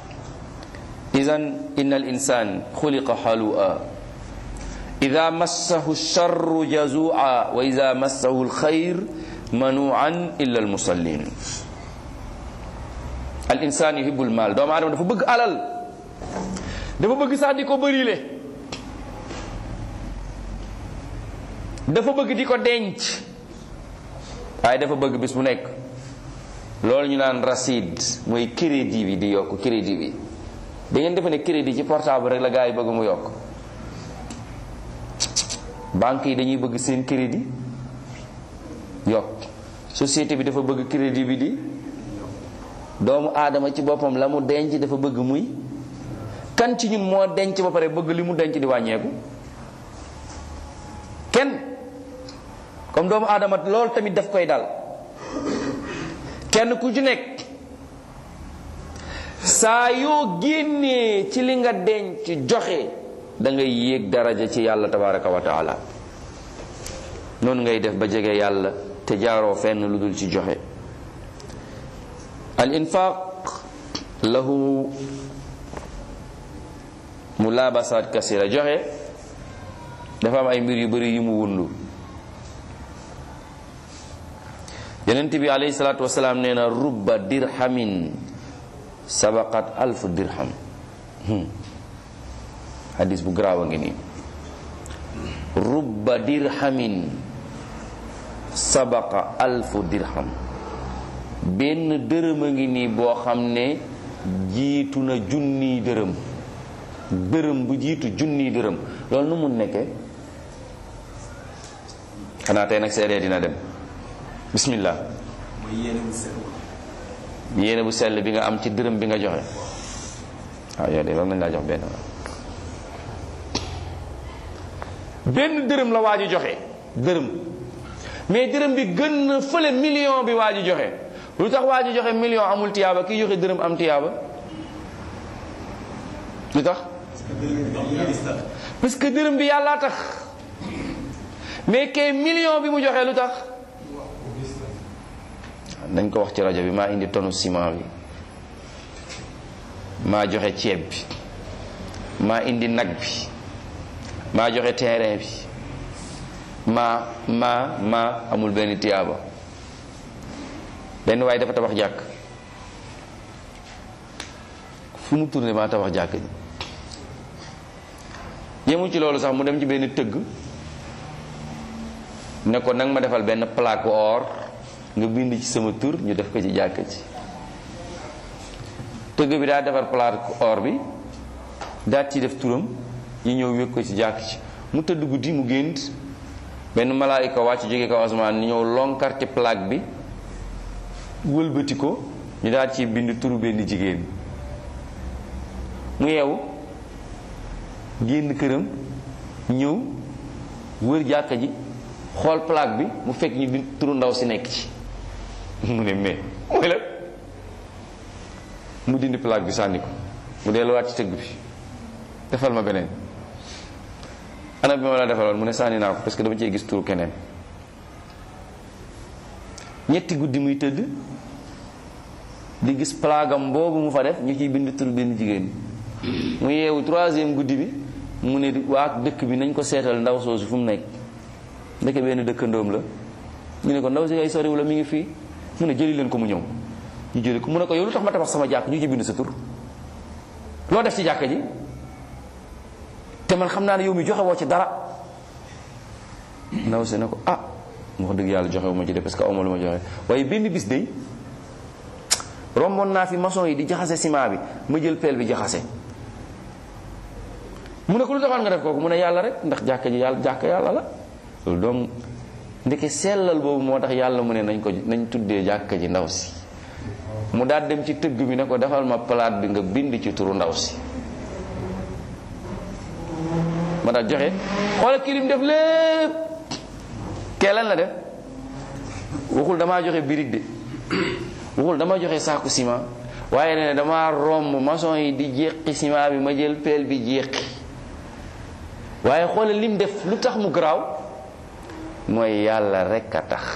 idan inna al insan xuliqa halua ida massahu charru jazua wa ida massahu alxayr manuan illa almusallin al insan yuhibu almal doomu aadama dafa bëgg alal dafa bëgg sax di ko bërile dafa bëgg di ko denc waaye dafa bëgg bis bu nekk loolu ñu naan racide mooy crédit bi di yokk crédit bi da ngeen defe ne crédit ci portable rek la gars yi bëgg mu yokk banque yi dañuy bëgg seen crédit yokk société bi dafa bëgg crédit bi di doomu aadama ci boppam la mu denc dafa bëgg muy kan ci ñun moo denc ba pare bëgg li mu denc di wàññeeku kenn comme doomu aadama loolu tamit daf koy dal kenn ku ci nekk saa yoo génnee ci li nga denc joxe da ngay yéeg daraja ci yàlla tabaraka wa taala noonu ngay def ba jege yàlla te jaaroo fenn lu dul ci joxe al infaq lahu mulaabasaat kasira joxe dafa am ay mbir yu bari yu mu wundu yonent bi alayhi salaatu wasalaam nee na rubba dirhamin sabaqat alfu dirham hadis bu garaaw a ngi nii rubba dirhamin sabaqa alfu dirham benn dërëm a ngi nii boo xam ne jiitu na junniy dërëm dërëm bu jiitu junniy dërëm loolu nu mun nekkee xanaa tey nag seedee dina dem bismillah mooy yéene bu sell yéene bu sell bi nga am ci dërëm bi nga joxe waaw yow de war nañ laa jox benn benn dërëm la waa ji joxe dërëm mais dërëm bi gën na fële million bi waa ji joxe lu tax waa ji joxe million amul tiyaaba kii joxe dërëm am tiyaaba lu tax parce que dërëm bi yàllaa tax mais kay million bi mu joxe lu tax nañ ko wax ci rajo bi maa indi tonu ciment bi maa joxe ceeb bi maa indi nag bi maa joxe terrain bi maa maa maa amul benn tiyaaba benn waaye dafa tabax jàkk fu mu tourné maa tabax jàkk ji yemu ci loolu sax mu dem ci benn tëgg ne ko nag ma defal benn plaque or nga bind ci sama tur ñu def ko ci jàkk ci tëgg bi daa defar plaque or bi daat ci def turam ñu ñëw wékk ko ci jàkk ci mu tëdd guddi mu gént benn malaayika wàcc jóge kaw asamaan ni ñëw lonkar ci plaque bi wëlbati ko ñu daal ci bind turu benn jigéen mu yeewu génn këram ñëw wër jàkka ji xool plaque bi mu fekk ñu bind turu ndaw si nekk ci mu ne mais mooy la mu dindi plaque bi sànni ko mu delluwaat ci tëgg bi defal ma beneen ana bi ma la defaloon mu ne sànni naa ko parce que dama cee gis turu keneen ñetti guddi muy tëdd di gis plagam boobu mu fa def ñu ciy bind turu benn jigéen mu yeewu troisième guddi bi mu ne waa dëkk bi nañ ko seetal ndaw soosu fu mu nekk ndeke benn dëkkandoom la ñu ne ko ndaw si ngay soriw la mi ngi fii mu ne jëli leen ko mu ñëw ñu jëli ko mu ne ko yow lu tax ma tabax sama jàkk ñu ci bind sa tur loo def ci jàkk ji te man xam naa ne yow mi joxe woo ci dara ndaw si ne ko ah mu wax dëgg yàlla joxe wu ma ci de parce que awma lu ma joxe waaye benn bis day romboon naa fi maçon yi di jaxase ciment bi ma jël peel bi jaxase mu ne ko lu taxoon nga def kooku mu ne yàlla rek ndax jàkka ji yàlla jàkka yàlla la loolu donc ndeke sellal boobu moo tax yàlla mu ne nañ ko nañ tuddee jàkka ji ndaw si mu daal dem ci tëgg bi ne ko defal ma palaat bi nga bind ci turu ndaw si ma daal joxe xoola kii lim def lépp kee lan la def waxul damaa joxe birig de waxul dama joxe saaku ciment waaye ne dama romb maçon yi di jéqi ciment bi ma jël peel bi jéqi waaye xoolal lim def lu tax mu garaaw mooy yàlla rekk a tax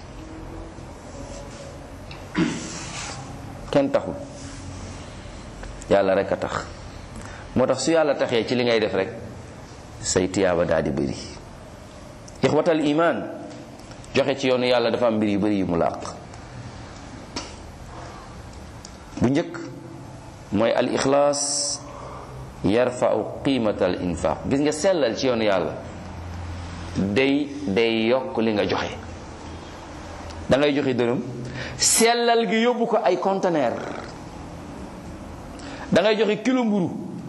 kenn taxul yàlla rekk a tax moo tax su yàlla taxee ci li ngay def rek say tiyaaba daal di bëri ixwatal iman joxe ci yoonu yàlla dafa am mbir yu bëri yu mu làq bu njëkk mooy al ixlaas yarfau qiimata al infaq gis nga sellal ci yoonu yàlla day day yokk li nga joxe da ngay joxe dërëm sellal gi yóbbu ko ay conteneur da ngay joxe kilo mburu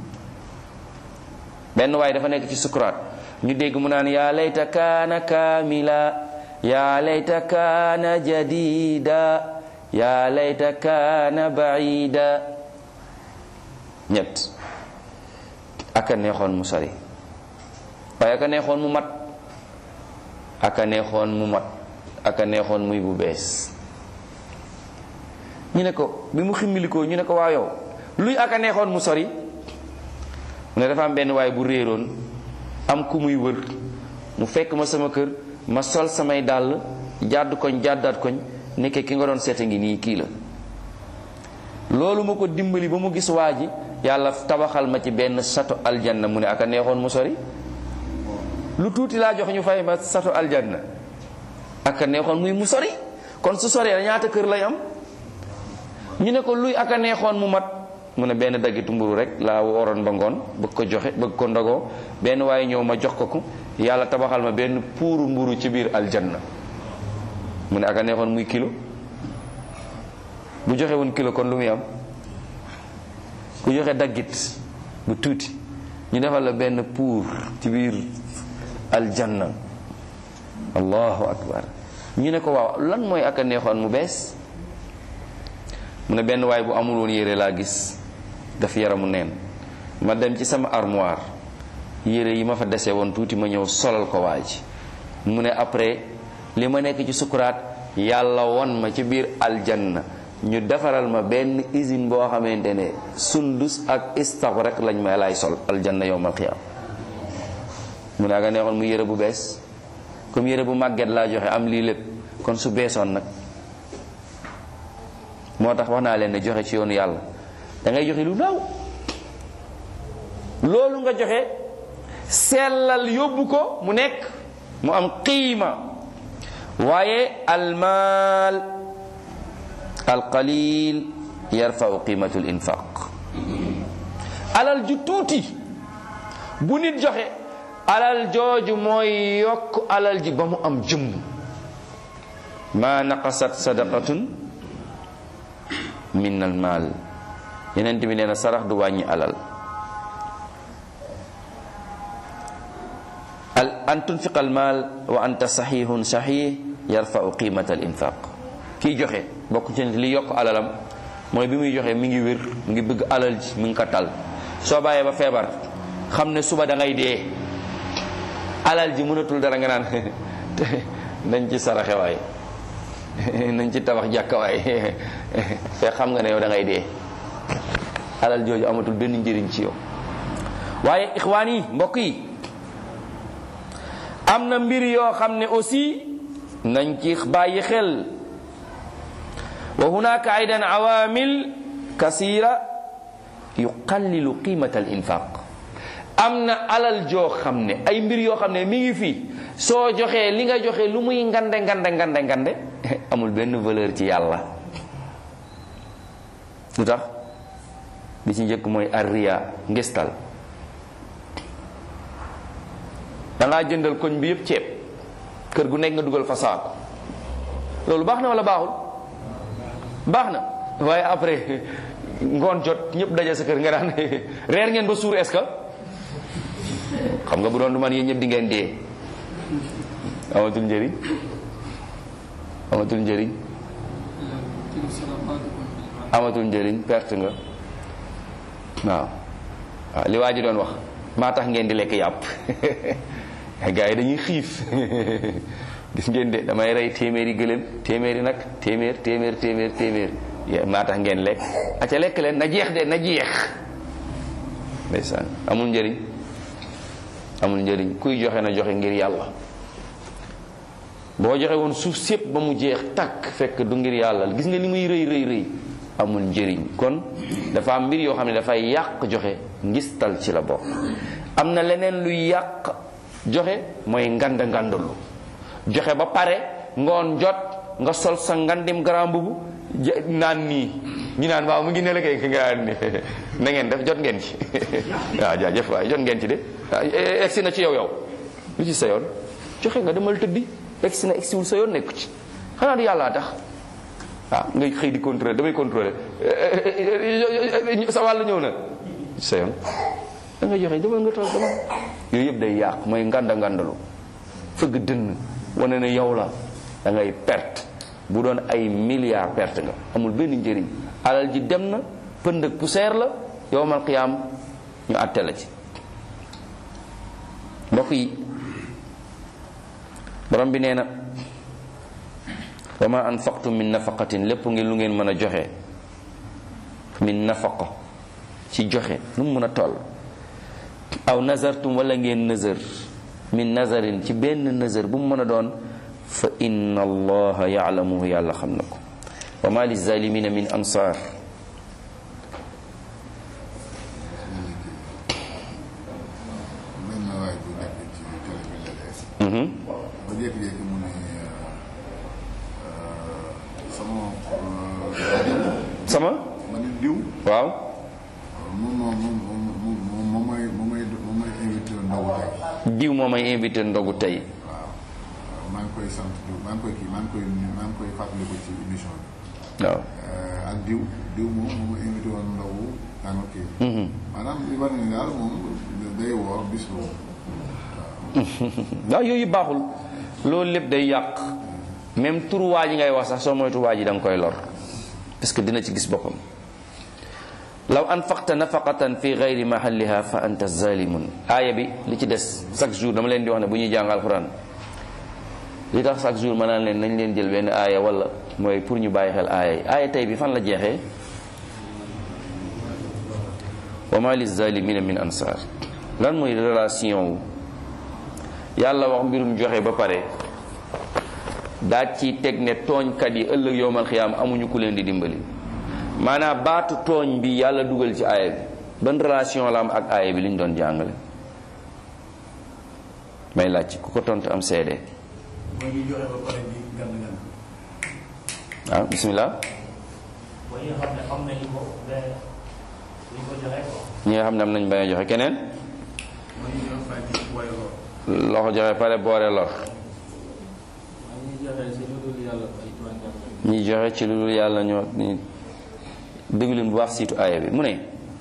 benn waaye dafa nekk ci sukuraat ñu dégg mu naan yaa layta kaana kaamila yaa layta kaana jadida yaa layta kaana baida ñett aka neexoon mu sori waaye aka neexoon mu mat aka neexoon mu mat aka neexoon muy bu bees ñu ne ko bi mu ximmilikoo ñu ne ko waa yow luy aka neexoon mu sori mu ne dafa am benn waay bu réeroon am ku muy wër mu fekk ma sama kër ma sol samay dàll jàdd koñ jàddaat koñ nekke ki nga doon seeta ngi nii kii la loolu ma ko dimbali ba mu gis waa ji yàlla tabaxal ma ci benn sato aljanna mu ne aka neexoon mu sori lu tuuti laa jox ñu fay ma sato aljanna aka neexoon muy mu sori kon su soree ñaata kër lay am ñu ne ko luy aka neexoon mu mat mu ne benn daggitu mburu rek laa waroon ba ngoon bëgg ko joxe bëgg ko ndogoo benn waaye ñëw ma jox ko ko yàlla tabaxal ma benn puuru mburu ci biir aljanna mu ne aka neexoon muy kilo bu joxe woon kilo kon lu muy am ku joxe daggit bu tuuti ñu defal la benn puur ci biir aljanna allahu akbar ñu ne ko waaw lan mooy aka neexoon mu bees mu ne benn waay bu amul woon yére laa gis daf yaramu neen ma dem ci sama armoire yére yi ma fa dese woon tuuti ma ñëw solal ko waa ji mu ne après li ma nekk ci sukuraat yàlla won ma ci biir aljanna ñu defaral ma benn usine boo xamante ne sundus ak istax rek lañ may lay sol aljanna yowmal qiyaam mu ne aga neexoon mu yére bu bees comme yére bu màgget laa joxe am lii lépp kon su beesoon nag moo tax wax naa leen ne joxe ci yoonu yàlla da ngay joxe lu ndaw loolu nga joxe sellal yóbbu ko mu nekk mu am qiima waaye almaal alqalil yarfau qimatu l infaq alal ju tuuti bu nit joxe alal jooju mooy yokk alal ji ba mu am jëmm ma naqasat sadaqatun min al maal yeneen bi nee na sarax du wàññi alal al an tunfiq al maal wa anta saxihun saxih yarfau qimata al infaq kiy joxe bokk ci li yokk alalam mooy bi muy joxe mi ngi wér mi ngi bëgg alal ji mi ngi ko tal soo bàyyee ba feebar xam ne suba da ngay dee alal ji mënatul dara nga naan nañ ci saraxe waay nañ ci tabax jàkka waay te xam nga ne yow da ngay dee alal jooju amatul benn njëriñ ci yow waaye ixwaan yi mbokk yi am na mbir yoo xam ne aussi nañ ci bàyyi xel wa hunaka aydan awamil kasira yuqallilu qimata al infaq am na alal joo xam ne ay mbir yoo xam ne mi ngi fii soo joxee li nga joxe lu muy ngande ngande ngande ngande amul benn valeur ci yàlla lu tax bi ci njëkk mooy arriya ngistal dangaa jëndal koñ bi yépp ceeb kër gu nekk nga dugal fa saako loolu baax na wala baaxul baax na waaye après ngoon jot ñëpp daje sa kër nga daan reer ngeen ba suur est-ce que xam nga bu doon du man yéen ñëpp di ngeen dee amatul njëriñ amatul njëriñ amatul njëriñ perte nga waaw waaw li waa ji doon wax maa tax ngeen di lekk yàpp gars yi dañuy xiif gis ngeen de damay rey téeméeri gëléem téeméeri nag téeméer téeméer téeméer téeméer ya maa tax ngeen lekk aca lekk leen na jeex de na jeex ndeysaan amul njëriñ amul njëriñ kuy joxe na joxe ngir yàlla boo joxe woon suuf sépp ba mu jeex takk fekk du ngir yàlla gis nga li muy rëy rëy rëy amul njëriñ kon dafa am mbir yoo xam ne dafay yàq joxe ngistal ci la bokk am na leneen luy yàq joxe mooy nganda ngandalu joxe ba pare ngoon jot nga sol sa ngandim grand mbubu naan nii ñu naan waaw mu ngi ne la kay nga naan ni na ngeen def jot ngeen ci waaw jaajëf waay jot ngeen ci de egsi na ci yow yow lu ci sa yoon joxe nga demal tëddi egsi na egsiwul sa yoon nekku ci xanaa du yàllaa tax waaw ngay xëy di contrôler damay contrôler sa wàll ñëw na sa yoon da nga joxe demal nga toog dama yooyu yëpp day yàq mooy nganda ngandalu fëgg dënn wane ne yow la da ngay perte bu doon ay milliards perte nga amul benn njëriñ alal ji dem na pënd ak poussière la yowmal qiyaam ñu àtte la ci mbokk yi borom bi nee na wa ma anfaqtum min nafaqatin lépp ngeen lu ngeen mën a joxe min nafaqa ci joxe nu mu mën a toll aw nazartum wala ngeen nazar min nazarin ci benn nazar bu mu mën a doon fa inna allaha yaalamuhu yàlla xam na ko wa ma lizalimina min ansar benn waay bu nekk ci télé bi la dees Mhm. ba jékki-jékki mu ne sama sama ma ne diw waaw moom moom moom moom moom moom mooy moom mooy moom mooy invité ndogu tey diw moo may invité ndogu tey waaw maa ngi koy sant diw maa ngi koy kii maa ngi koy maa ngi koy fàttaliku ci émission bi waaw ak diw diw moom moom ma invité woon ndogu tàngoor kii maanaam li war ni daal moom day woor bis boobu waaw yooyu baaxul loolu lépp day yàq même turu waa ji ngay wax sax soo moytu waa ji da nga koy lor parce que dina ci gis boppam law anfaqta nafaqatan fi gayri mahalliha fa anta zalimun aaya bi li ci des chaque jour dama leen di wax ne bu ñuy jàng alquran li tax chaque jour ma naan leen nañ leen jël benn aaya wala mooy pour ñu bàyyi xel aaya yi aaya tey bi fan la jeexee wa ma lizalimina min ansar lan mooy relation wu yàlla wax mbirum joxe ba pare daa ci teg ne tooñkat yi ëllëg yowmal xiyaam amuñu ku leen di dimbali maanaam baatu tooñ bi yàlla dugal ci aaya bi ban relation la am ak aaya bi li ñu doon jàngale may laaj ku ko tontu am seede mooy ñu joxe ba pare di gànd gànd. ah bismillah mooy ñi nga xam ne xam nañu ko mais duñ ko joxe quoi. ñi nga xam ne am nañ bañ a joxe keneen mooy ñu doon fay ci waaye lool. loxo joxe pare boore lor ñi joxe si lu dul yàlla ay tooñkat ñi joxe ci lu dul yàlla ñoo ñi déglu leen bu baax siitu aaya bi mu ne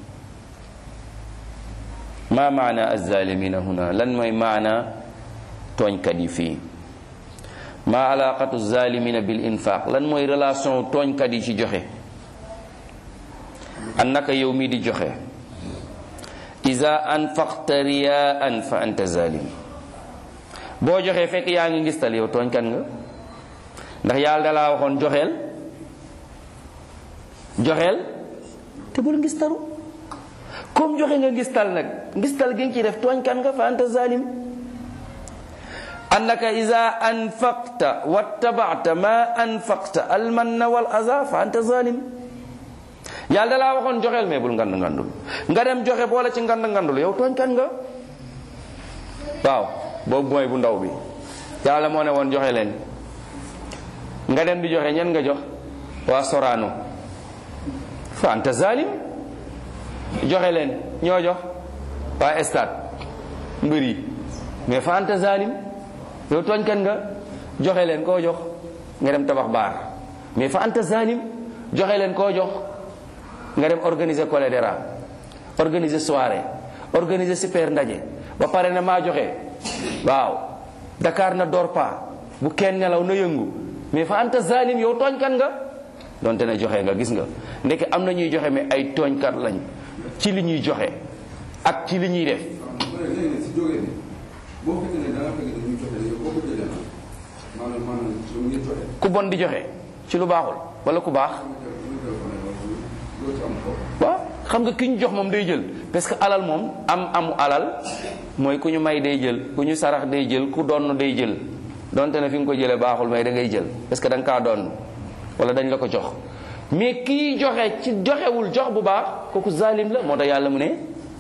ma maana azzalimina huna lan mooy maana tooñkat yi fii ma alaqatu zalimina bil infaq lan mooy relation tooñkat yi ci joxe annaka yow mii di joxe iza anfaqta riyaan fa anta zalim boo joxee fekk yaa ngi ngistal yow tooñkat nga ndax yàlla dalaa waxoon joxeel joxeel te bul ngistalu comme joxe nga ngistal nag ngistal gi nga ci def tooñkat nga fa anta zalim annaka iza anfaqta wattaba'ta ma anfaqta almanna wal aza fa anta zalim yàlla dalaa waxoon joxeel mais bul ngand ngandul nga dem joxe boole ci ngand ngandul yow tooñkat nga waaw boobu mooy bu ndaw bi yàlla moo ne woon joxe leen nga dem di joxe ñen nga jox waa Sorano fa anta zalim joxe leen ñoo jox waa stade mbër yi mais fa anta zalim yow tooñkat nga joxe leen koo jox nga dem tabax baar mais fa anta zalim joxe leen koo jox nga dem organiser cholédéra organiser soirée organiser super ndaje ba pare na maa joxe waaw Dakar na door pa bu kenn nelaw na yëngu mais fa anta zalim yow tooñkat nga donte ne joxe nga gis nga ndeke am na ñuy joxe mais ay tooñkat lañ ci li ñuy joxe ak ci li ñuy def léegi si jógee ni boo fekkee ne da nga fekk dañuy joxe yow boo ko jëlee nag maanaam maanaam lu ngi joxe ku bon di joxe ci lu baaxul wala ku baax loo ci am ko waaw xam nga ki ñu jox moom day jël parce que alal moom am amu alal mooy ku ñu may day jël ku ñu sarax day jël ku donn day jël donte ne fi nga ko jëlee baaxul mais da ngay jël parce que da nga kaa donn wala dañ la ko jox mais kii joxe ci joxewul jox bu baax kooku zalim la moo tax yàlla mu ne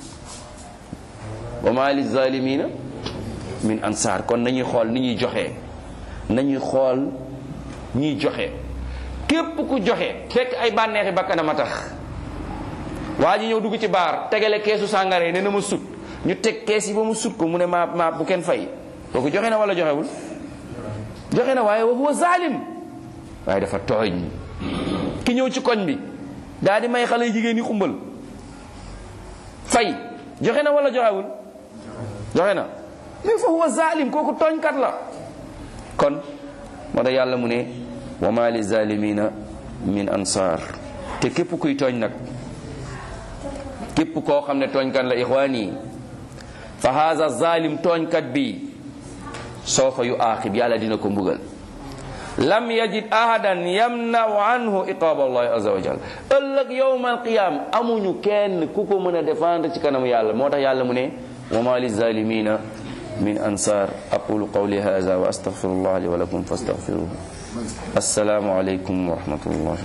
wa ma li zalimina min ansar kon nañuy xool ni ñuy joxe nañuy xool ñiy joxe képp ku joxe fekk ay bànneexi bakkanam a tax waa ji ñëw dugg ci baar tegale keesu sàngara yi ne na ma sut ñu teg kees yi ba mu sut ko mu ne maa maa bu kenn fay kooku joxe na wala joxewul joxe na waaye wa huwa zalim waaye dafa tooñ ki ñëw ci koñ bi daal di may xale yu jigéen yi xumbal fay joxe na wala joxewul joxe na mais fa huwa zalim kooku tooñkat la kon moo tax yàlla mu ne wa ma li zalimina min ansar te képp kuy tooñ nag képp koo xam ne tooñkat la ixwaan yi fa haza zalim tooñkat bi soofa yu aaxib yàlla dina ko mbugal lam yajid ahadan yamnau anhu iqaaba allahi azza wa jal ëllëg yowma alqiyam amuñu kenn ku ko mën a défendre ci kanamu yàlla moo tax yàlla mu ne wa ma lizalimina min ansar aqulu qawli hadha wa astaghfirullah li wa lakum fastaghfiruhu assalamu alaykum wa rahmatullahi wa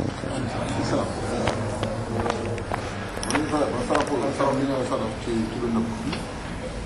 barakatuh Salaam. Ba ñu fa ba saraf saraf li nga saraf ci ci lu nëbb